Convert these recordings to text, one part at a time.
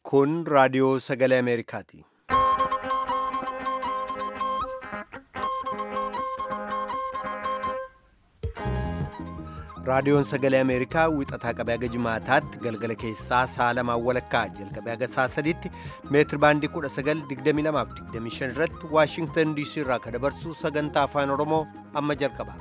Kun raadiyoo sagalee Ameerikaati. Raadiyoon sagalee Ameerikaa wixataa qabee haga jimaataatti galgala keessaa sa'a lamaan walakkaa jalqabee haga sa'a sadiitti meetir baandii 1922 irratti Waashingtan DC irraa kan dabarsu sagantaa afaan Oromoo amma jalqaba.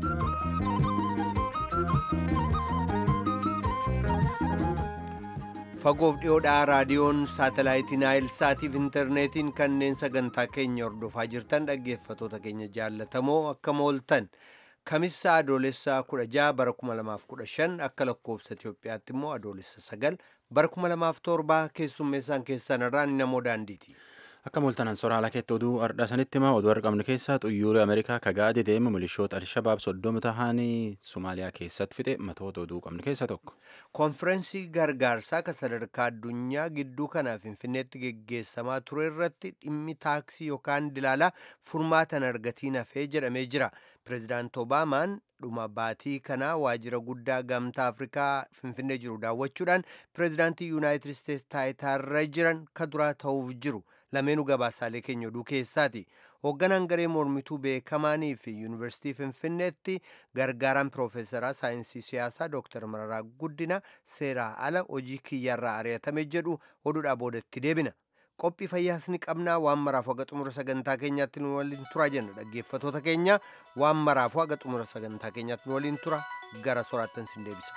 Fagoof dhiyoodhaa raadiyoon saatalaayitii Naayil Saatiif intarneetiin kanneen sagantaa keenya hordofaa jirtan dhaggeeffatoota keenya jaallatamoo akkam ooltan. Kamissa adoolessa 16 bara 2015 akka lakkoofsa Itoophiyaatti immoo adoolessa 9 bara 2007 keessummeessaan keessan irraan namoo daandiiti. Akka mooltanan soraa ala keetti oduu ardhaa sanitti hima oduu argamne keessaa xuyyoorri Ameerikaa kagaade deemu milishoota Alshabaab soddoma tahanii Somaaliyaa keessatti fixe matoota oduu qabne keessaa tokko. Konfirensii gargaarsaa kan sadarkaa addunyaa gidduu kanaa Finfinneetti geggeessamaa ture irratti dhimmi taaksii yookaan dilaalaa furmaatan argatiin hafee jedhamee jira. Pireezidaant Obaamaan dhuma baatii kanaa waajjira guddaa gamtaa Afrikaa Finfinnee jiru daawwachuudhaan pireezidaantii Yuunaayitid Isteetsi taayitaarra jiran ka duraa ta'uuf jiru. lameenuu gabaasaalee keenya oduu keessaati hoogganaan garee mormituu beekamaanii fi yuunivarsiitii finfinneetti gargaaraan piroofeesaraa saayinsii siyaasaa dooktar mararaa guddina seeraa ala hojii kiyyarraa ari'atame jedhu oduudhaa boodatti deebina qophii fayyaas ni qabnaa waan maraafu haga xumura sagantaa keenyaatti nu waliin tura jenna dhaggeeffatoota keenya waan maraafu haga xumura sagantaa keenyaatti nu waliin tura gara soraattan sin deebisa.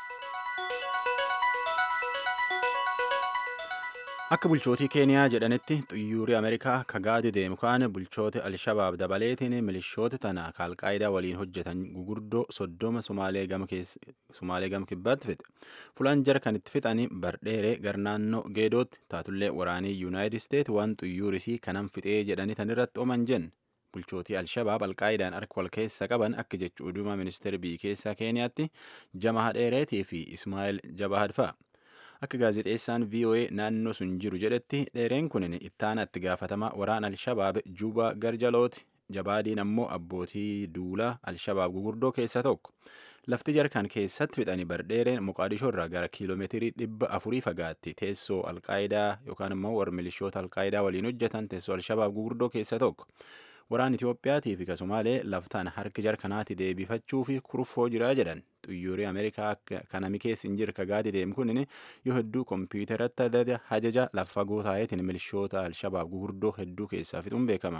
Akka bulchootii Keeniyaa jedhanitti xuyyoorri Ameerikaa kagaade deemu kaan bulchoota Alshabaab dabaleetiin milishoota tana kaalqaayidaa waliin hojjetan gugurdoo soddoma Sumaalee gama kibbaatti fixe. Fulaan jara kan itti fixanii bardheeree garnaannoo geedootti taatullee waraanii Yuunaayitid Isteet waan xuyyoorrisii kanan fixee jedhanii tanirratti ooman jenne. Bulchootii Alshabaab alqaayidaan harka wal keessa qaban akka jechu oduuma ministeera biyya keessaa Keeniyaatti Jama Hadheereetii fi Ismaa'eel Jabahad fa'a. Akka gaazexeessaan VOA naannoo sun jiru jedhetti dheereen kun ittaana itti gaafatamaa waraana Alshabaab Juba Garjalooti. Jabaadiin ammoo abbootii duulaa Alshabaab gugurdoo keessaa tokko. Lafti jarkan keessatti fixanii bardheereen Moqaadishoo irraa gara kiiloomeetirii dhibba afurii fagaatti teessoo alqaayidaa yookaan immoo warra milishoota alqaayidaa waliin hojjetan teessoo Alshabaab gugurdoo keessaa tokko. Waraan Itiyoophiyaatii fi kasumaalee laftaan harki jarkanaatti deebifachuu fi kurfoo jira jedhan xuyyoorri Ameerikaa kanami keessa hin jirre kagaade deemu kun yoo hedduu kompiitaratti hajaja lafa fagoo taa'eetiin milishoota Alshabaab gugurdoo hedduu keessaa fixuun beekama.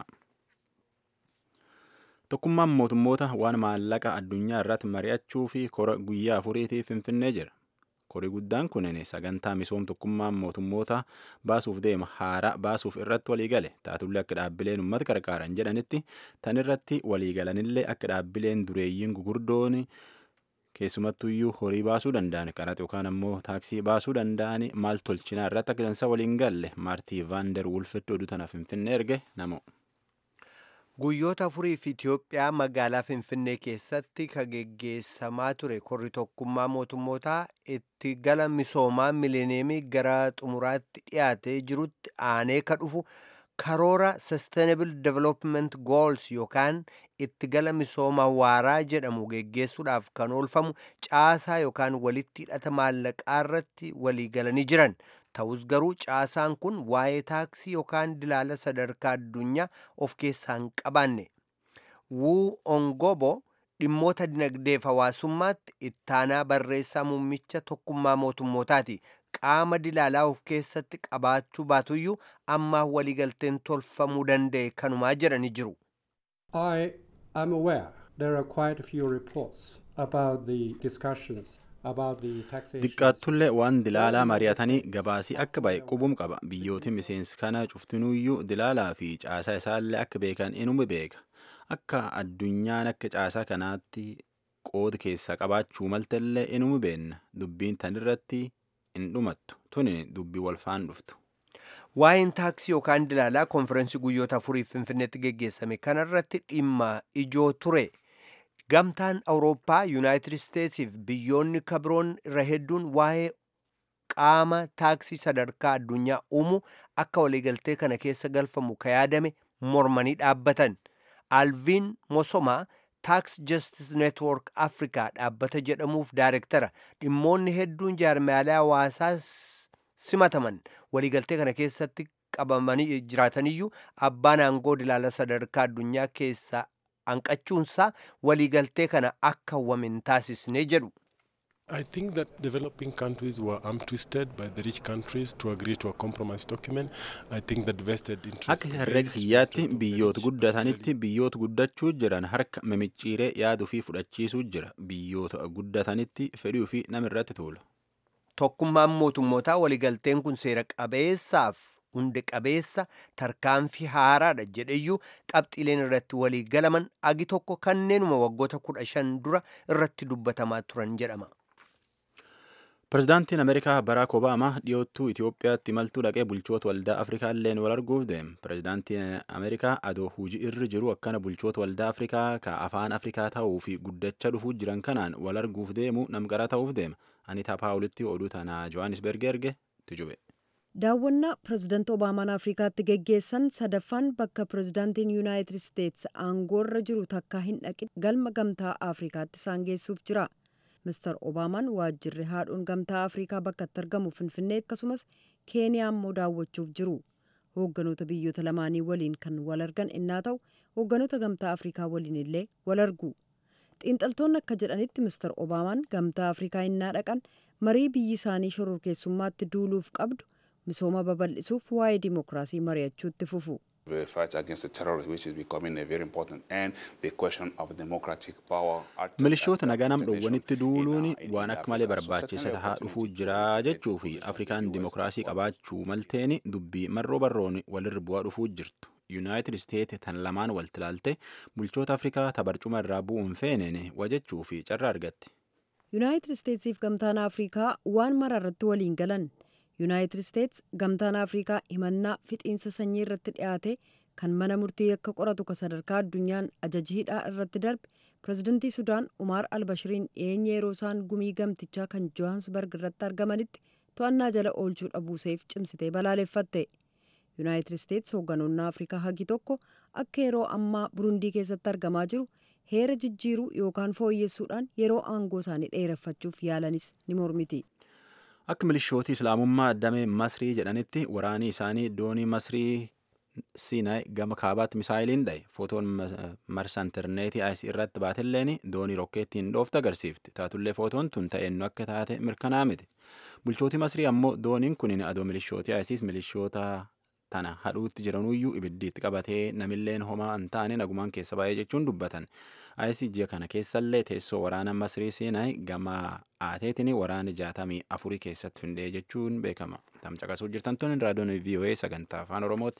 Tokkummaan mootummoota waan maallaqa addunyaa irratti mari'achuu fi kora guyyaa afuriitiif finfinnee jira. Korii guddaan kun sagantaa misoom tokkummaan mootummoota baasuuf deema haaraa baasuuf irratti waliigale taatullee akka dhaabbileen uummata gargaaran jedhanitti tan irratti waliigalanillee akka dhaabbileen dureeyyiin gugurdoon keessumattuyyuu horii baasuu danda'an qaraxa yookaan ammoo taaksii baasuu danda'an maal tolchinaa irratti akka dansa waliin galle maartii vaandar wulfitti oduu tanaaf finfinnee erge namo. Guyyoota afuriif Itoophiyaa magaalaa Finfinnee keessatti kan geggeessamaa ture korri tokkummaa mootummootaa itti gala misoomaa mileeniyeemii gara xumuraatti dhiyaatee jirutti aanee ka dhufu karoora Sustainable Development Goals yookaan itti gala misooma waaraa jedhamu geggeessuudhaaf kan oolfamu caasaa yookaan walitti hidhata maallaqaa irratti walii galanii jiran. ta'us garuu caasaan kun waa'ee taaksii yookaan dilaala sadarkaa addunyaa of keessaa hin qabaanne wuu ongobo dhimmoota dinagdeef hawaasummaatti ittaanaa barreessaa muummicha tokkummaa mootummootaati qaama dilaalaa of keessatti qabaachuu baatuyyuu ammaa waliigalteen tolfamuu danda'e kanumaa jedhani jiru. I am aware there are quite a few reports about the discussions Diqqaattullee waan dilaalaa mari'atanii gabaasii akka ba'e qubum qaba. Biyyooti miseensi kana cuftinuyyuu dilaalaa fi caasaa isaallee akka beekan inuma beeka. Akka addunyaan akka caasaa kanaatti qooda keessaa qabaachuu maltallee inuma beenna. Dubbiin tanirratti hin dhumattu. Tuni dubbii walfaan dhuftu. Waa'een taaksii yookaan dilaalaa konfirensii guyyoota afuriif Finfinneetti geggeessame kanarratti dhimma ijoo ture. gamtaan awurooppaa yuunaayitid isteetsiif biyyoonni kabiroon irra hedduun waa'ee qaama taaksii sadarkaa addunyaa uumu akka waliigaltee kana keessa galfamu ka yaadame mormanii dhaabbatan alviin mosomaa taaks justice network afrikaa dhaabbata jedhamuuf daarektara dhimmoonni hedduun jaarmiyaalee hawaasaas simataman waliigaltee kana keessatti qabamanii jiraataniyyuu abbaan aangoo dilaala sadarkaa addunyaa keessaa hanqachuunsaa waliigaltee kana akka wamin taasisne jedhu. I think that developing countries were arm twisted by the rich countries to agree to a compromise document. I think that vested interest. Akka herrega kiyyaatti biyyoota guddatanitti biyyoota guddachuu jiran harka mimicciiree yaaduu fi fudhachiisuu jira. Biyyoota guddatanitti fedhii fi namirratti tuula. Tokkummaan mootummootaa waliigalteen kun seera qabeessaaf hunde qabeessa tarkaanfii haaraadha jedheyyuu qabxiileen irratti walii galaman agi tokko kanneenuma waggoota kudha shan dura irratti dubbatamaa turan jedhama. Pireezidaantiin Ameerikaa Baraak Obaamaa dhiyoottuu Itoophiyaatti imaltuu dhaqee bulchoota waldaa Afrikaa illeen wal arguuf deema. Pireezidaantiin Ameerikaa adoo hujii irra jiru akkana bulchoota waldaa Afrikaa ka afaan Afrikaa ta'uu fi guddachaa dhufuu jiran kanaan wal arguuf deemu namqara ta'uuf deema. Anitaa Paawulitti oduu tanaa Johannesburg erge tujube. daawwannaa pirezidaanti obaamaan afrikaatti geggeessan sadaffaan bakka pirezidaantiin yuunaayitid isteetsi aangoorra jiru takkaa hin dhaqin galma gamtaa afrikaatti isaan geessuuf jira mister obaamaan waajjirri haadhoon gamtaa afrikaa bakka itti argamu finfinnee akkasumas keeniyaa immoo daawwachuuf jiru hoogganoota biyyoota lamaanii waliin kan wal argan innaa ta'u hoogganoota gamtaa afrikaa waliin illee wal argu xiinxaltoonni akka jedhanitti mister obaamaan gamtaa afrikaa innaa dhaqan marii biyyi isaanii shororkeessummaatti duuluuf qabdu misooma babal'isuuf waa'ee dimookiraasii mari'achuutti fufu. The fight against the terrorism, which is becoming a very important, and the question of democratic power. Milishoota nagaa nam dhowwanitti duuluun waan akka malee barbaachisa tahaa dhufuu jira jechuu fi Afrikaan dimookiraasii qabaachuu malteen dubbii marroo barroon walirra bu'aa dhufuu jirtu. Yuunaayitid Isteet tan lamaan walitti ilaalte bulchoota Afrikaa tabarcuma irraa bu'uun feeneen wajjechuu fi carraa argatte. Yuunaayitid Isteetsiif gamtaan Afrikaa waan mara irratti waliin galan. yuunaayitid isteets gamtaan afrikaa himannaa fixiinsa sanyii irratti dhiyaate kan mana murtii akka qoratu ka sadarkaa addunyaan ajaji hidhaa irratti darbe pirezidantii sudaan umaar albashiriin dhiyeenya yeroo isaan gumii gamtichaa kan johaansbarg irratti argamanitti to'annaa jala oolchuu dhabuuseef cimsitee balaaleffatte yuunaayitid isteets hoogganoonni afrikaa hagi tokko akka yeroo ammaa burundii keessatti argamaa jiru heera jijjiiruu yookaan fooyyessuudhaan yeroo aangoo isaanii dheereffachuuf yaalanis ni mormiti. Akka milishootii Islaamummaa damee Masrii jedhanitti waraanii isaanii doonii Masrii Siinaay gama kaabaatti misaayiliin dhaye footoon marsa intarneetii IS irratti baatelleen doonii rokkeettiin dhooftu agarsiifti. Taatullee footoon tun ta'eennu akka taate mirkanaa miti. Bulchootii Masrii ammoo dooniin kun adoo milishootii ISIS milishoota tana hadhuutti jiranuyyuu ibiddiitti qabatee namilleen homaa hin taane nagumaan keessa baay'ee jechuun dubbatan. ISIS ji'a kana keessallee teessoo waraana Masrii Siinaay gama aateetiin waraana jaatamii afurii keessatti findee jechuun beekama. Tamcaqasuu jirtan tun raadiyoon VOA sagantaa afaan Oromooti.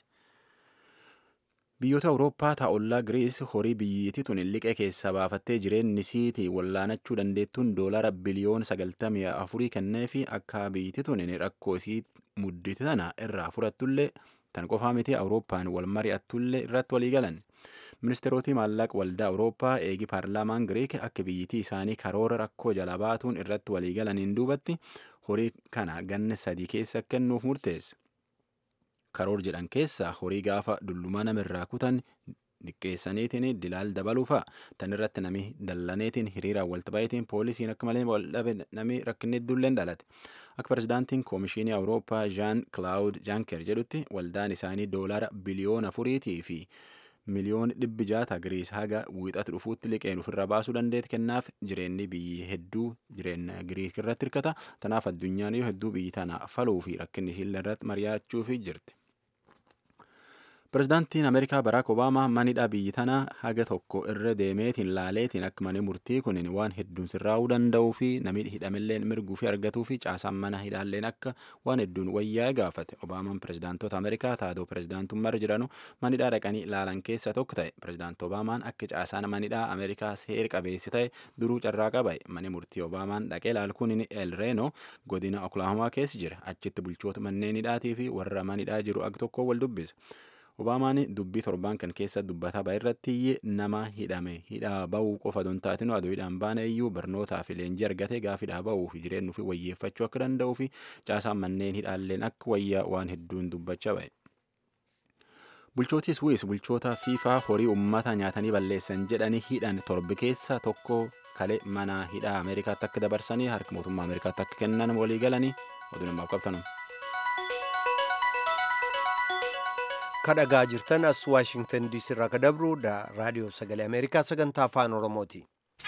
Biyyoota Awurooppaa taa'ollaa Giriis horii biyyittii tun liqee keessaa baafattee jireenyi isiitii wallaanachuu dandeettuun doolara biliyoona sagaltamii afurii kennee fi akka biyyittii tun rakkoo isii muddite tana irraa furattullee tan qofaa miti Awurooppaan wal mari'attullee irratti walii galan. Ministeeroti maallaqa waldaa Awurooppaa eegi paarlaamaan Giriik akka biyyittii isaanii karoora rakkoo jala baatuun irratti walii galaniin duubatti horii kana ganna sadii keessa kennuuf murteesse. Karoor jedhan keessaa horii gaafa dullumaa namirraa kutan diqqeessaniitiin dilaal dabaluufa tan irratti nami dallaneetiin hiriiraan walta baay'eetiin poolisiin akka malee wal dhabe nami rakkinni iddulleen dhalate akka pirezidaantiin koomishinii awurooppaa jaan kilaawud jaanker jedhutti waldaan isaanii doolaara biliyoona afuriitii fi miliyoon dhibbi jaata giriis haga wiixatu dhufuutti liqeen ofirra baasuu dandeetti kennaaf jireenyi biyyi hedduu jireenya giriik irratti hirkata tanaaf addunyaan yoo hedduu biyyi tana faluu fi rakkinni isheen irratti mari'achuuf jirti. Pireezidaantiin Ameerikaa Baraak Obaamaa manidha biyyi tana haga tokko irra deemeetiin laaleetiin akka mana murtii kun waan hedduun sirraa'uu danda'uu fi namni hidhamilleen mirguu fi argatuu fi caasaan mana hidhaalleen akka waan hedduun wayyaa'e gaafate. Obaamaan pireezidaantota Ameerikaa taatoo pireezidaantummaarra jiranu manidhaa dhaqanii ilaalan keessa tokko ta'e. Pireezidaanti Obaamaan akka caasaan manidhaa Ameerikaa seer qabeessi ta'e duruu carraa qabaye. Mani murtii Obaamaan dhaqee ilaalkuun El Reeno godina Oklaahomaa keessa jira. Achitti bulchoota manneen hidhaatii fi warra manidhaa jiru ag tokko wal dubbisa. Obaamaan dubbii torbaan kan keessa dubbataa bahe irratti nama hidhame hidhaa bahuu qofa don taatinu aduu hidhaan baane iyyuu barnootaa fi leenjii argate gaaf hidhaa bahuu fi jireenyu fi wayyeeffachuu akka danda'uu fi caasaan manneen hidhaalleen akka wayyaa waan hedduun dubbachaa bahe. Bulchootii Swiss bulchoota fiifaa horii uummata nyaatanii balleessan jedhanii hidhan torbi keessa tokko kalee mana hidhaa Ameerikaatti akka dabarsanii harka mootummaa Ameerikaatti akka kennan walii galanii oduu namaaf qabtanum. kadhagaa jirtan as waashingtan diisii irraa ka dabru raadiyoo sagalee ameerikaa sagantaa afaan oromooti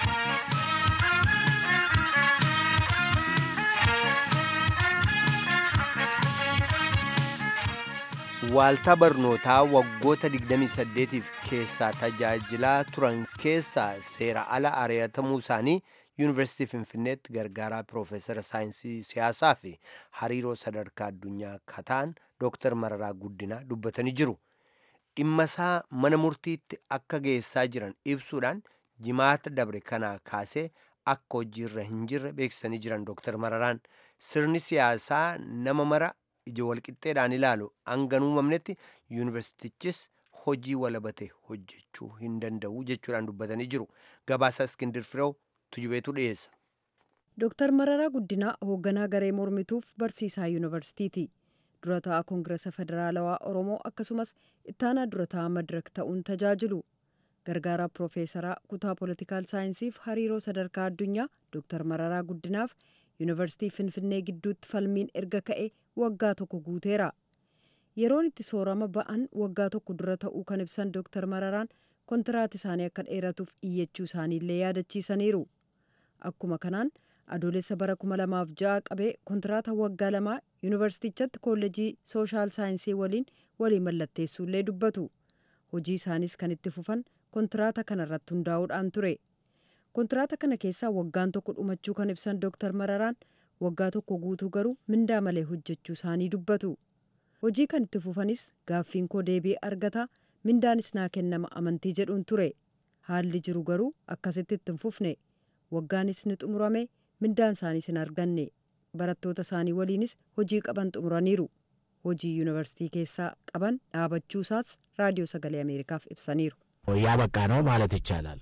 waaltaa barnootaa waggoota 28f keessaa tajaajilaa turan keessaa seera ala ari'atamuu isaanii yuunivarsiitii finfinneetti gargaaraa piroofeesara saayinsii siyaasaa fi hariiroo sadarkaa addunyaa kataan dooktar mararaa guddinaa dubbatanii jiru dhimma isaa mana murtiitti akka geessaa jiran ibsuudhaan jimaata dabre kanaa kaasee akka hojiirra hin jirre beeksisanii jiran dooktar mararaan sirni siyaasaa nama mara ija walqixxeedhaan ilaalu hanga uumamnetti yuunivarsiitichis hojii walabate hojjechuu hin danda'u jechuudhaan dubbatanii jiru gabaasa iskindir fireew tujubeetu dhiyeessa. Dooktar Mararaa Guddinaa hoogganaa garee mormituuf barsiisaa yuunivarsiitiiti. Dura ta'aa Koongirasa Federaalawaa Oromoo akkasumas ittaanaa dura ta'aa Madirak ta'uun tajaajilu. Gargaaraa Piroofeesaraa kutaa Poolitikaal Saayinsiif hariiroo sadarkaa addunyaa Dooktar Mararaa Guddinaaf yuunivarsiitii Finfinnee gidduutti falmiin erga ka'e waggaa tokko guuteera. Yeroon itti soorama ba'an waggaa tokko dura ta'uu kan ibsan Dooktar Mararaan kontiraat isaanii akka dheeratuuf iyyachuu isaaniillee yaadachiisaniiru. Akkuma kanaan adoolessa bara 2006 qabee kontiraata waggaa lamaa yuunivarsiitichatti kolleejii sooshaal saayinsii waliin walii mallatteessuullee dubbatu. Hojii isaanis kan itti fufan kontiraata kanarratti hundaa'uudhaan ture. Kontiraata kana keessaa waggaan tokko dhumachuu kan ibsan Dooktar Mararaan waggaa tokko guutuu garuu mindaa malee hojjechuu isaanii dubbatu. Hojii kan itti fufanis gaaffiin koo deebii argata mindaanis naa kennama amantii jedhuun ture. Haalli jiru garuu akkasitti itti hin fufne. Waggaanis ni xumurame mindaan isaaniis hin arganne. Barattoota isaanii waliinis hojii qaban xumuraniiru. Hojii yuunivarsiitii keessaa qaban dhaabachuu isaas raadiyoo sagalee Ameerikaaf ibsaniiru. እያበቃ ነው ማለት ይቻላል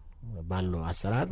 ባለው አሰራር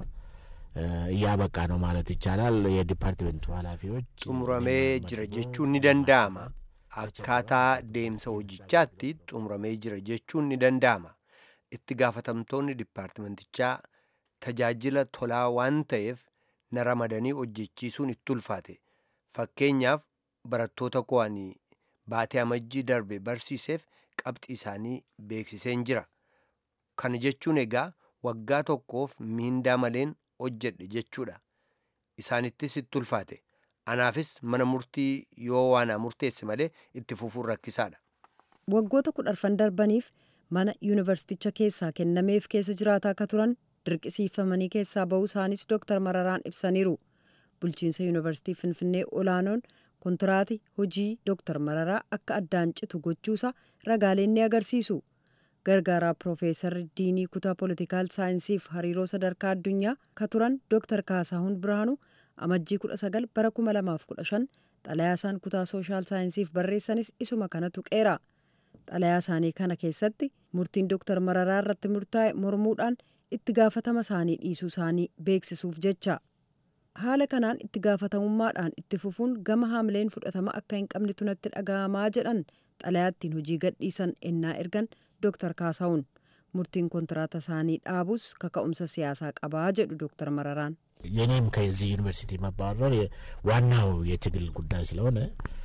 እያበቃ ነው ማለት ይቻላል። የዲፓርትመንቱ ኃላፊዎች xumuramee jira jechuun ni danda'ama akkaataa deemsa hojichaatti xumuramee jira jechuun ni danda'ama itti gaafatamtoonni dipaartimentichaa tajaajila tolaa waan ta'eef na ramadanii hojjechiisuun itti ulfaate fakkeenyaaf barattoota ko'anii baatee amajjii darbe barsiiseef qabxii isaanii beeksiseen jira kana jechuun egaa waggaa tokkoof miindaa maleen hojjedhe jechuudha isaanittis itti ulfaate anaafis mana murtii yoo waanaa murteesse malee itti fufuun rakkisaadha. Waggoota kudharfan darbaniif mana yuunivarsiiticha keessaa kennameef keessa jiraataa akka turan dirqisiifamanii keessaa ba'uu isaanis Dooktar Mararaan ibsaniiru. Bulchiinsa yuunivarsiitii Finfinnee olaanoon kontiraati hojii Dooktar Mararaa akka addaan citu gochuusaa ragaaleen ni agarsiisu. Gargaaraa Piroofeesarri Diinii Kutaa Poolitikaal Saayinsiif hariiroo sadarkaa addunyaa ka turan Dooktar Kaasaahun Birhaanuu amajjii 19 bara 2015 xalayaa isaan kutaa sooshaal saayinsiif barreessanis isuma kana tuqeera. Xalayaa isaanii kana keessatti murtiin Dooktar Mararaa irratti murtaa'e mormuudhaan itti gaafatama isaanii dhiisuu isaanii beeksisuuf jecha. Haala kanaan itti gaafatamummaadhaan itti fufuun gama haamileen fudhatama akka hin qabnetu natti dhaga'amaa jedhan xalayaattiin hojii gadhiisan ennaa ergan Dooktar Kaasaahun. Murtiin kontiraata isaanii dhaabus kaka'umsa siyaasaa qabaa jedhu Dooktar Mararaan. የኔም ከዚህ ዩኒቨርሲቲ መባረር ዋናው የትግል ጉዳይ ስለሆነ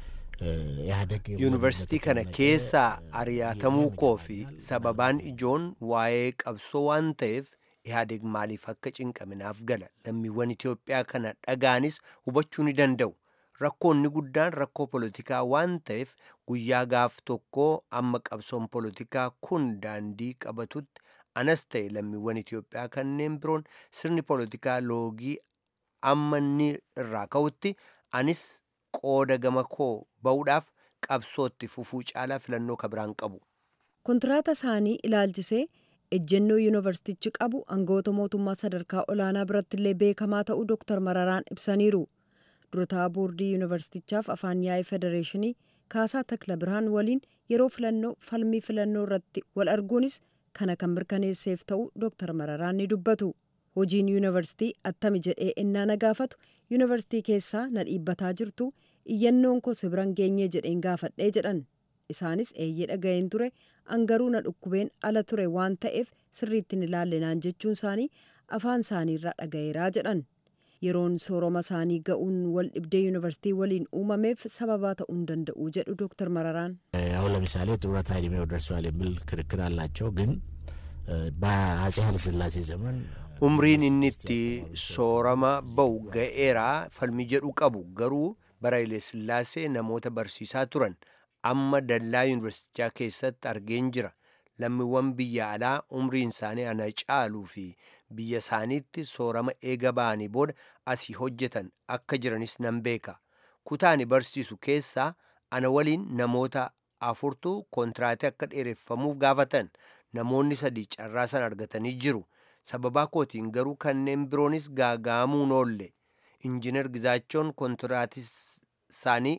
ኢህአዴግ yuunivarsiitii kana keessaa ari'atamuu koo fi sababaan ijoon waa'ee qabsoo waan ta'eef ihaadeg maaliif akka cinqaminaaf gala lammiiwwan itiyoophiyaa kana dhagaanis hubachuu ni danda'u rakkoonni guddaan rakkoo polotikaa waan ta'eef guyyaa gaaf tokkoo amma qabsoon polotikaa kun daandii qabatutti anas ta'e lammiiwwan itiyoophiyaa kanneen biroon sirni polotikaa loogii amma inni irraa ka'utti anis qooda gama koo ba'uudhaaf qabsootti fufuu caalaa filannoo kabiraan qabu. Kontiraata isaanii ilaalchisee ejjennoo yuunivarsiitichi qabu aangawoota mootummaa sadarkaa olaanaa biratti illee beekamaa ta'uu Dooktar Mararaan ibsaniiru. Durataa boordii yuunivarsiitichaaf afaan yaa'ii federeeshinii Kaasaa Takla Birhaan waliin yeroo filannoo falmii filannoo irratti wal arguunis kana kan mirkaneesseef ta'uu Dooktar Mararaan ni dubbatu. Hojiin yuunivarsiitii attami jedhee ennaa na gaafatu yuunivarsiitii keessaa na dhiibbataa jirtu iyyannoon koo sibiran geenyee jedheen gaafadhee jedhan. Isaanis eeyyee dhaga'een ture angaruu na dhukkubeen ala ture waan ta'eef sirriitti hin ilaalle naan jechuun isaanii afaan isaaniirraa dhaga'eeraa jedhan. yeroon sooroma isaanii ga'uun wal dhibdee yuunivarsiitii waliin uumameef sababaa ta'uu hin danda'u jedhu dooktar Mararaan. አሁን ለምሳሌ ጡረታ እድሜው ደርሷል የሚል ክርክር አላቸው። ግን በአጼ ኃይለሥላሴ ዘመን umriin inni itti soorama ba'u ga'eeraa falmi jedhu qabu garuu bara Sillaasee namoota barsiisaa turan amma dallaa yuunivarsiitichaa keessatti argeen jira lammiiwwan biyya alaa umriin isaanii ana caaluu fi biyya isaaniitti soorama eega ba'anii booda asii hojjetan akka jiranis nan beeka kutaani barsiisu keessaa ana waliin namoota afurtu kontiraatii akka dheereffamuuf gaafatan namoonni sadii carraa san argatanii jiru sababaa kootiin garuu kanneen biroonis gaaga'amuun oolle injiinar Gizaachoon kontiraatii isaanii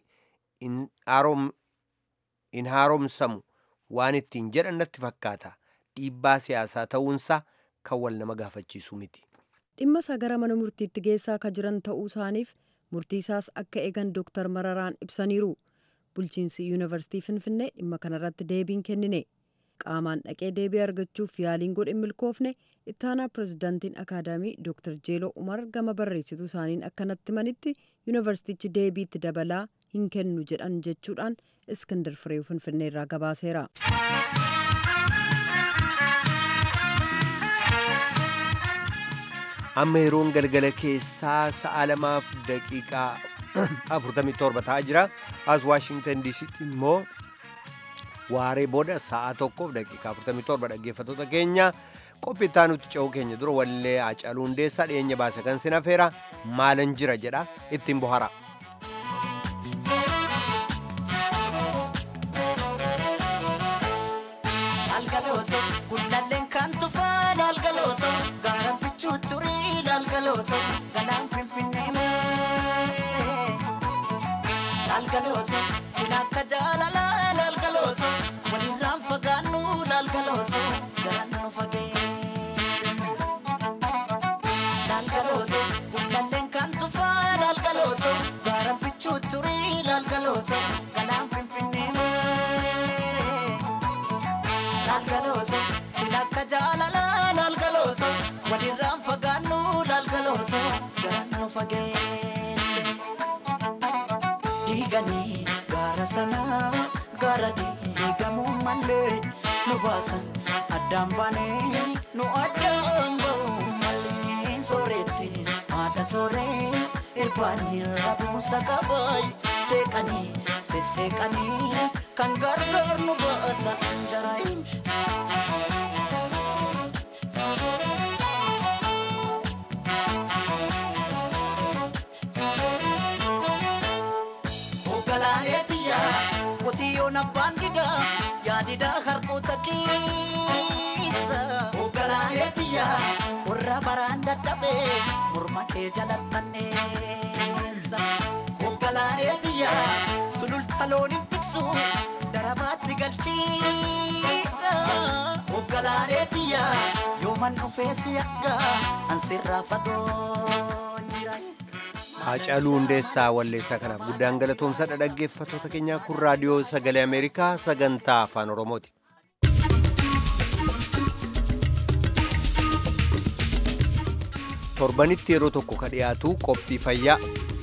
hin haaromsamu waan ittiin jedhan natti fakkaata dhiibbaa siyaasaa ta'uunsaa kan wal nama gaafachiisu miti. dhimma isaa gara mana murtiitti geessaa akka jiran ta'uu isaaniif murtii isaas akka eegan dooktar Mararaan ibsaniiru. bulchiinsi yuunivarsiitii finfinnee dhimma kanarratti deebiin kennine qaamaan dhaqee deebii argachuuf yaaliin godhe milkoofne ittaanaa pirezidaantiin akaadaamii dooktar jeeloo umar gama barreessituu isaaniin akkanatti manitti yuunivarsiitichi deebiitti dabalaa hin kennu jedhan jechuudhaan iskindar fireew finfinnee irraa gabaaseera. amma yeroon galgala keessaa sa'a lamaaf daqiiqaa 47 ta'aa jira as waashingtan diisitti immoo waaree booda sa'a tokkoof daqiiqaa 47 dhaggeeffattoota keenya qophii itti aanutti ce'uu keenya dura wallee Haacaaluu Hundeessaa dhiyeenya baase kan sinafeera maalan jira jedha ittiin bohara. galaan finfinnee maasee laalgalooto sin akka jaalalaa laalgalooto walirraan fagaannu laalgalooto jalaan nu fageesse laalgalooto gullalleen kan tufaa laalgalooto gaara bichuu turii laalgalooto galaan finfinnee maasee laalgalooto sin akka jaalalaa laalgalooto walirraan fagaannu laalgalooto jalaan nu fageesse. diiganii gaara sanaa gaara diigamuu malee nu baasan addaan baanee nu addaan ba'uu malee sooretti haadha sooree irbaanii rabuusa qabaay seeqanii sesseeqanii kan gargaar nu baata anjaraayin. Qotiyyoon abbaan didaa yaadidaa harkoota keessa. Hogganaalee tiyyaa qorra baraan dadhabee morma kee jalattanneessa. Hogganaalee tiyyaa sululta looniin tiksu darabaatti galchiidha. Hogganaalee tiyyaa yooman dhufee si akka ansirraa fagoon jira. Haacaaluu Hundeessaa Walleessaa kanaaf guddaan galatoomsadha dhaggeeffattoota keenyaa kun raadiyoo sagalee Ameerikaa sagantaa afaan Oromooti. Torbanitti yeroo tokko ka dhiyaatu qophii fayyaa.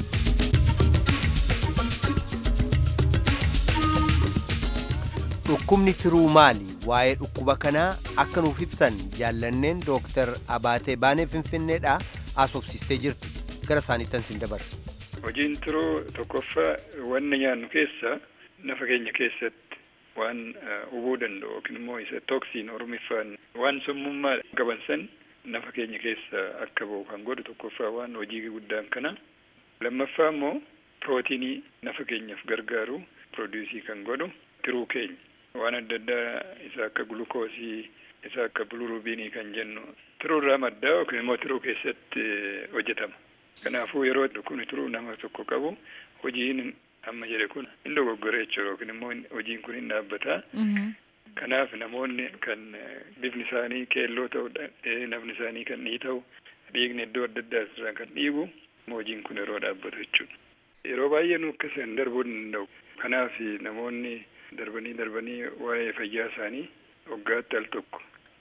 Dhukkubni tiruu maali? Waa'ee dhukkuba kanaa akka nuuf ibsan jaallanneen Dooktar Abaatee Baanee Finfinneedhaa asoobsistee jirti. gara isaaniittan sin dabarsa. Hojiin tiruu tokkoffaa wanna nyaannu keessa nafa keenya keessatti waan hubuu danda'u yookiin immoo isa tooksiin oromiffaan waan summummaa qaban san nafa keenya keessa akka ba'u kan godhu tokkoffaa waan hojii guddaan kana. Lammaffaa immoo pirootiinii nafa keenyaaf gargaaru piroodiisii kan godhu tiruu keenya waan adda addaa isa akka gulukoosii isa akka bilirubiinii kan jennu tiruurraa maddaa yookiin immoo tiruu keessatti hojjetama. Kanaafuu yeroo dhukkubni tiruu nama tokko qabu hojiin amma jedhe kun hin dogoggore jechuudha yookiin immoo hojiin kun hin dhaabbata. Kanaaf namoonni kan bifni isaanii keelloo ta'u nafni isaanii kan dhiita'u dhiigni iddoo adda addaa irraa kan dhiibu hojiin kun yeroo dhaabbatu jechuudha. Yeroo baay'ee nu akkasiin darbuu hin danda'u. Kanaaf namoonni darbanii darbanii waa'ee fayyaa isaanii waggaatti al tokko of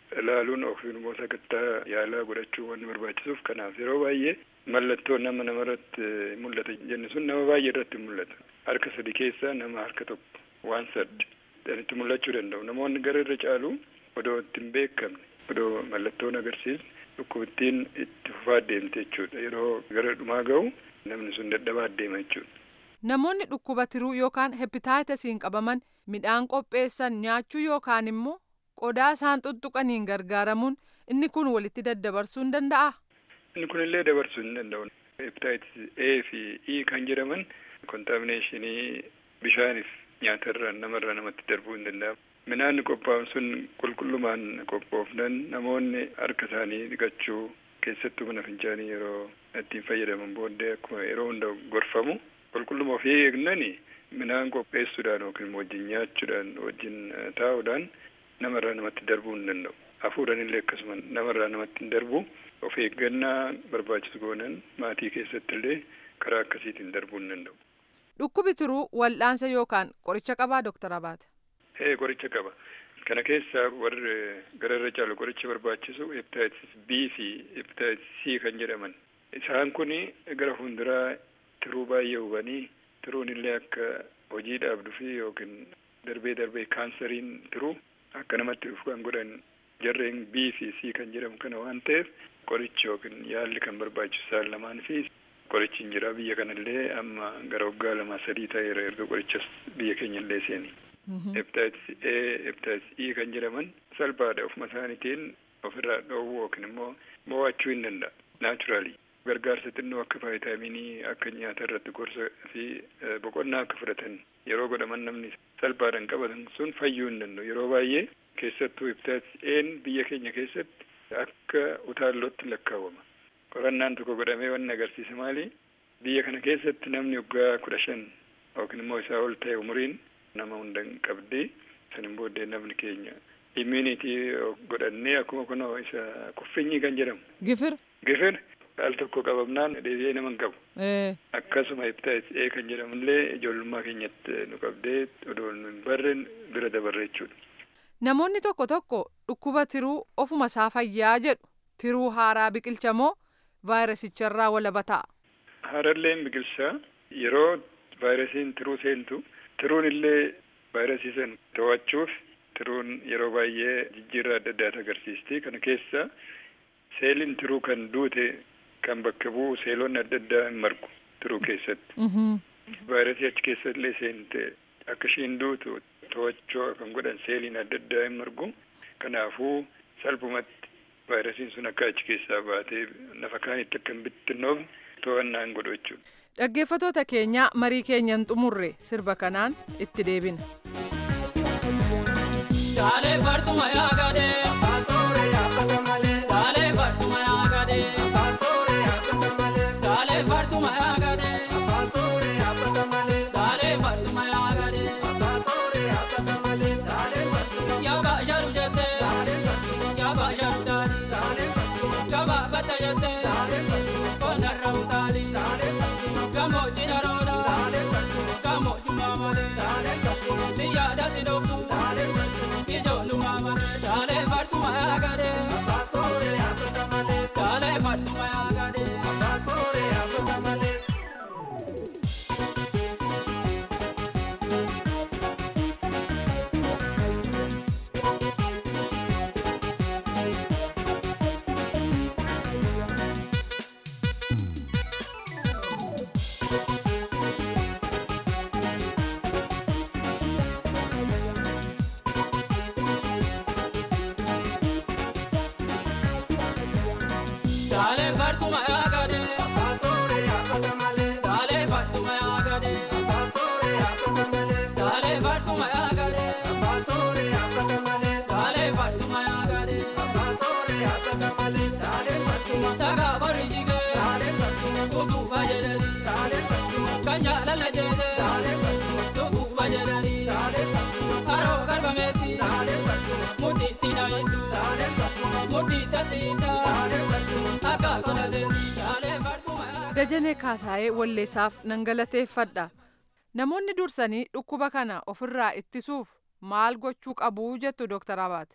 ilaaluun yookiin immoo sakattaa yaalaa godhachuu wanni barbaachisuuf kanaaf yeroo baay'ee mallattoo nama namarratti mul'ata jenni sun nama baay'ee irratti mul'ata harka sadi keessaa nama harka tokko waan saddi itti mul'achuu danda'u namoonni gara irra caalu odoo ittiin beekamne odoo mallattoon agarsiisne dhukkubittiin itti fufaa deemte jechuudha yeroo gara dhumaa ga'u namni sun dadhabaa deema jechuudha. Namoonni dhukkuba tiruu yookaan hepitaayitasiin qabaman midhaan qopheessan nyaachuu yookaan immoo qodaa isaan tuttuqaniin gargaaramuun inni kun walitti daddabarsuu hin danda'aa? Inni kunillee dabarsuu hin danda'u. Hepitaayitis A fi E kan jedhaman kontaaminashinii bishaaniif nyaatarraa namarraa namatti darbuu hin danda'amu. Midhaan qophaa'u sun qulqullumaan qophoofnan namoonni harka isaanii dhiqachuu keessattuu mana fincaanii yeroo ittiin fayyadaman booddee akkuma yeroo hunda gorfamu qulqulluma ofii eegnani midhaan qopheessuudhaan yookiin wajjin nyaachuudhaan wajjin taa'uudhaan namarraa namatti darbuu hin danda'u. Hafuudhaan illee akkasuma namarraa namatti hin darbu of eeggannaa barbaachisu goonan maatii keessatti illee karaa akkasiitiin darbuu hin danda'u. Dhukkubi tiruu wal'aansa yookaan qoricha qabaa Dooktar Abaate? Ee qoricha qaba. Kana keessaa warri gara irra caalu qoricha barbaachisu hepatitis B fi hepatitis C kan jedhaman. Isaan kun gara fuulduraa tiruu baay'ee hubanii tiruun illee akka hojii dhaabduu fi yookiin darbee darbee kaansariin tiruu akka namatti dhufu kan godhan jarreen B fi C kan jedhamu kana waan ta'eef qorichi yookiin yaalli kan barbaachisu isaan lamaan fi qorichi hin jira biyya kanallee amma gara waggaa lama sadii ta'eera erga qorichas biyya keenya illee seeni. Hepatitis A, hepatitis E kan jedhaman salphaadha ofuma isaaniitiin ofirraa dhoowwuu yookiin immoo mo'achuu hin danda'a. Naachuraali. Gargaarsa xinnoo akka vaayitaaminii akka nyaata irratti gorsa fi boqonnaa akka fudhatan yeroo godhaman namni salphaadhaan qabatan sun fayyuu hin danda'u. Yeroo baay'ee keessattuu hepatitis A'n biyya keenya keessatti akka utaallootti lakkaawwama. Qorannaan tokko godhamee wanni agarsiisa maali? Biyya kana keessatti namni waggaa kudha shan yookiin immoo isaa ol ta'e umuriin nama hunda hin qabdi. Sanin booddee namni keenya immunitii godhannee akkuma kunoo isa kuffinyi kan jedhamu. Gifir. Gifir al tokko qabamnaan deebi'ee nama hin qabu. Akkasuma hepatitis A kan jedhamullee ijoollummaa keenyatti nu qabdee odoo nu hin barre bira dabarre jechuudha. Namoonni tokko tokko dhukkuba tiruu ofuma isaa fayyaa jedhu tiruu haaraa biqilcha moo vaayirasicharraa walaba ta'a? Haaralleen biqilchaa yeroo vaayirasiin tiruu seentu tiruun illee vaayirasii san to'achuuf tiruun yeroo baay'ee jijjiirraa adda addaata agarsiisti. Kana keessa seeliin tiruu kan duute kan bakka bu'u seelonni adda addaa hin margu tiruu keessatti. Vaayirasii achi keessa illee seente akka ishiin duutu to'achuu kan godhan seeliin adda addaa hin margu. Kanaafuu salphumatti vaayirasiin sun akka achi keessaa baatee lafa kaanitti akka hin bittinnoofne to'annaa hin godhu jechuudha. Dhaggeeffatoota keenyaa marii keenyan xumurre sirba kanaan itti deebina. Daalee fartuma yaagadee. Abasoore yaabata malee. Daalee fartuma yaagadee. Abasoore yaabata malee. Daalee fartuma yaagadee. Abasoore yaabata malee. Daalee fartuma yaagadee. Abasoore yaabata malee. Daalee fartuma. Yaaba sharu jettee. Daalee fartuma. Yaaba sharu taali. Daalee fartuma. Yaaba bata jettee. Daalee fartuma. Konarra utaali. Daalee fartuma. Gamoo jina rooda. Daalee fartuma. Gamoo jumaa malee. Daalee fartuma. Si yaada si dhoofu. Daalee fartuma. Ijoollummaa malee. Daalee fartuma yaagadee. Abasoore yaabata malee. Daalee fartuma yaagadee. Abasoore yaabata malee. Daalee fartuma yaagadee. Abasoore yaabata malee. Daalee fartuma yaagadee. Abasoore yaabata malee. Daalee fartuma yaagadee. Abasoore yaabata malee. Daalee fartuma yaagadee. Abasoore yaabata malee. Daalee fartuma. Dhagaa bori jigee. Daalee fartuma. Utuuba jedhanii. Daalee fartuma. Kan jaalala jeesee. Daalee fartuma. Dhuguuba jedhanii. Daalee fartuma. Haroo galbameetti. Daalee fartuma. Mudhiitti na hedduu. Daalee fartuma. Mudhiitta siitaa. Daalee fartuma. Akka tona seenii. Daalee fartuma. Dajanee Kaasaayee Walleessaaf nan galateeffadha. Namoonni dursanii dhukkuba kana ofirraa ittisuuf maal gochuu qabu jettu Dooktar Abaate?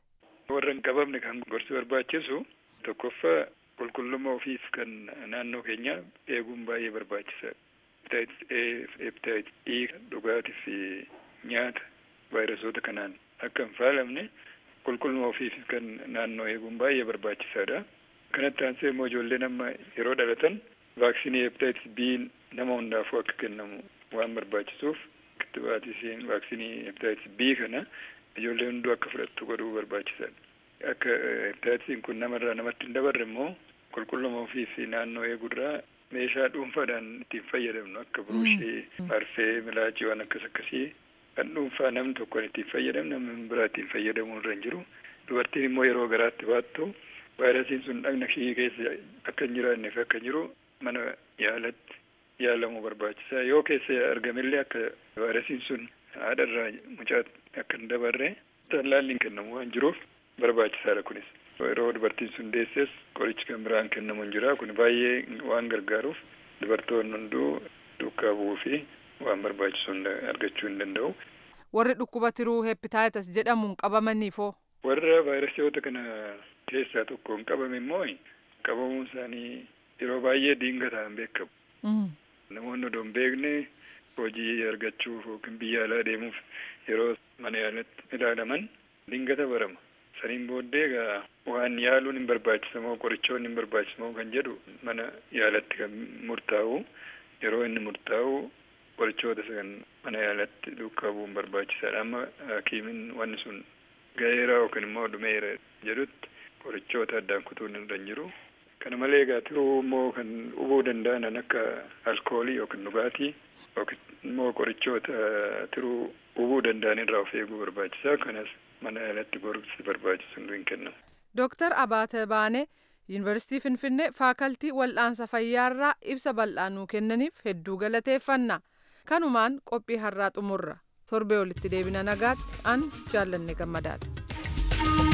warra hin qabamne kan gorsi barbaachisu tokkoffaa qulqullummaa ofiif kan naannoo keenya eeguun baay'ee barbaachisaadha. Hepatitis A, hepatitis E dhugaatii fi nyaata vaayiresoota kanaan akka hin faalamne qulqullummaa ofiif kan naannoo eeguun baay'ee barbaachisaadha. Kanatti aansee immoo ijoolleen amma yeroo dhalatan vaaksiinii hepatitis B nama hundaafuu akka kennamu waan barbaachisuuf kittibaatisiin vaaksiinii hepatitis B kana ijoollee hunduu akka fudhattu godhuu barbaachisaadha. Akka hepatitisiin kun namarraa namatti hin dabarre immoo qulqullummaa ofii fi naannoo eeguurraa meeshaa dhuunfaadhaan ittiin fayyadamnu akka buruushii, marfee, milaacii waan akkas akkasii kan dhuunfaa namni tokko ittiin fayyadamu namni biraa ittiin fayyadamuu irra hin jiru. Dubartiin immoo yeroo garaatti baattu vaayirasiin sun dhagna ishii keessa akka hin jiraanneef akka jiru mana yaalatti yaalamuu barbaachisaa yoo keessa argamellee akka vaayirasiin sun haadharraa mucaa akka hin dabarre tallaalli hin kennamu waan jiruuf barbaachisaadha kunis yeroo dubartiin sun deesses qorichi kan biraan kennamu hin jira kun baay'ee waan gargaaruuf dubartoonni hunduu duukaa bu'uu fi waan barbaachisu argachuu hin danda'u. Warri dhukkuba tiruu hepitaayitas jedhamuun qabamaniifoo. Warra vaayirasiyoota kana keessaa tokko hin qabame immoo qabamuun isaanii yeroo baay'ee diingataan beekamu. Namoonni odoo hin beekne hojii argachuuf yookiin biyya alaa deemuuf yeroo mana yaalatti ilaalaman dingata barama. Saniin booddee egaa waan yaaluun hin barbaachisamoo qorichoonni hin barbaachisamoo kan jedhu mana yaalatti kan murtaa'u yeroo inni murtaa'u qorichoota kan mana yaalatti duukaa bu'uun barbaachisaadha. Amma hakiimiin wanni sun ga'eera yookiin immoo dhumeera jedhutti qorichoota addaan kutuun irra hin jiru. Kana malee egaa tiruu immoo kan hubuu danda'an akka alkoolii yookiin dhugaatii yookiin immoo qorichoota tiruu hubuu danda'an irraa of eeguu barbaachisaa. Kanas mana yaalatti gorsi barbaachisu hin kennamu. Dooktar Abaate Baanee Yuunivarsiitii Finfinnee faakaltii wal'aansa fayyaarraa ibsa bal'aa nuu kennaniif hedduu galateeffanna. Kanumaan qophii har'aa xumurra. Torbee walitti deebina nagaatti an jaallanne gammadaadha.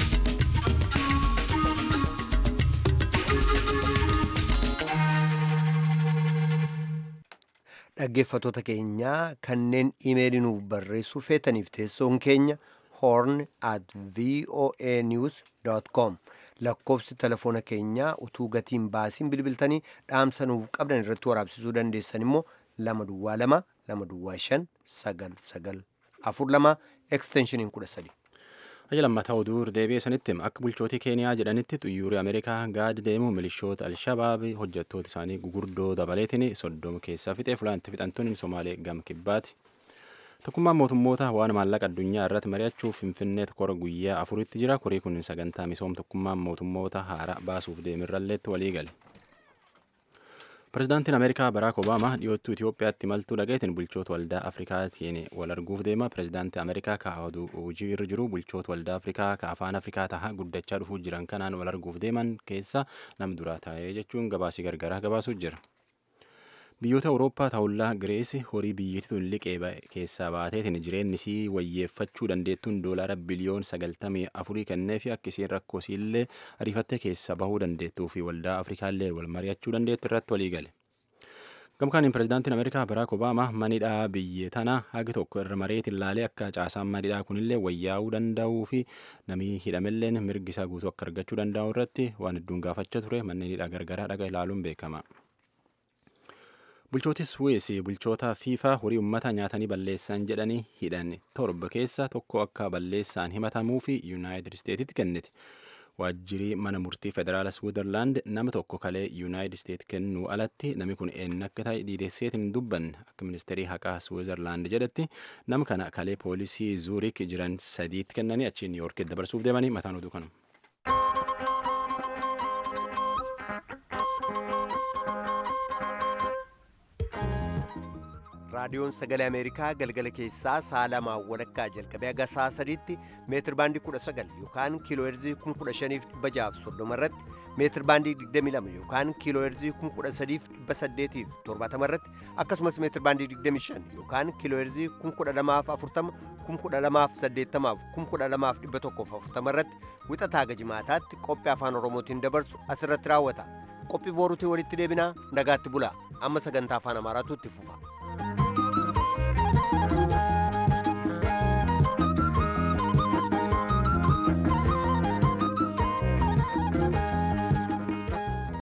dhaggeeffatoota keenyaa kanneen imeelii nuuf barreessuu feetaniif teessoon keenya horn at voa news com lakkoofsi telefoona keenyaa utuu gatiin baasiin bilbiltanii dhaamsa nuuf qabdan irratti waraabsisuu dandeessan immoo lama duwwaa lama lama duwwaa shan sagal sagal afur lama eksteenshiniin kudha sadi. Hayya lammataa oduu deebi'ee sanitti akka bulchootii keeniyaa jedhanitti xuyyoorri ameerikaa gaadi deemu milishoota alshabaab hojjettoota isaanii gugurdoo dabaleetiin soddoma keessaa fixee fulaantti fixantuun somaalee gam kibbaati. Tokkummaan mootummoota waan maallaqa addunyaa irratti mari'achuuf finfinnee kora guyyaa afuritti jira. Kurii kun sagantaa misooma tokkummaan mootummoota haaraa baasuuf deemirralleetti walii gale. Pirezidaantiin Ameerikaa Baraak Obaamaa dhiyoottuu Itoophiyaatti imaltuu dhageetiin bulchoota waldaa Afrikaatiin wal arguuf deema. Pirezidaantii Ameerikaa ka'a oduu hojii irra jiru bulchoota waldaa Afrikaa ka afaan Afrikaa taha guddachaa dhufuu jiran kanaan wal arguuf deeman keessa nam duraa taa'ee jechuun gabaasii gargaraa gabaasuu jira. Biyyoota Awurooppaa ta'ullaa Girees horii biyyattiin liqee keessaa baateetiin jireenyi isii wayyeeffachuu dandeettuun doolaara biliyoon sagaltamii afurii kennee fi akka isiin rakkoo isiillee ariifattee keessa bahuu dandeettuu fi waldaa Afrikaallee wal mari'achuu dandeettu irratti walii gale. Gamkaaniin pirezidaantiin Ameerikaa Baraak Obaamaa manidhaa biyya tana hagi tokko irra mareetiin laalee akka caasaan manidhaa kunillee wayyaa'uu danda'uu fi namni hidhamelleen mirgi isaa guutuu akka argachuu danda'u irratti waan hedduun gaafachaa ture manneen hidhaa gargaraa dhaga ilaaluun beekama. Bulchooti Suwees bulchoota fiifaa horii uummata nyaatanii balleessan jedhanii hidhan torba keessa tokko akka balleessaan himatamuu fi Yuunaayitid Isteetitti kenniti. Waajjirii mana murtii federaala Switzerland nama tokko kalee Yuunaayitid Isteet kennuu alatti namni kun eenyu akka ta'e dhiideesseetiin dubbanne akka ministeerii haqaa Switzerland jedhetti nama kana kalee poolisii Zuurik jiran sadiitti kennanii achi Niiyorkitti dabarsuuf deemanii mataan oduu kanuma. raadiyoon sagalee ameerikaa galgala keessaa sa'a lamaa walakkaa jalqabee haga sa'a sadiitti meetir baandii kudha sagal yookaan kiiloo heerzii kun kudha shaniif dhibba jaaf soddoma irratti meetir baandii digdami lama yookaan kiiloo heerzii kun kudha sadiif dhibba saddeetiif torbaatama irratti akkasumas meetir baandii digdami shan yookaan kiiloo heerzii kun kudha lamaaf afurtama kun kudha lamaaf saddeettamaaf kun kudha lamaaf dhibba tokkoof afurtama irratti wixataa gajimaataatti qophii afaan oromootiin dabarsu asirratti raawwata qophii booruutiin walitti deebinaa nagaatti bulaa amma sagantaa afaan amaaraatu itti fufa.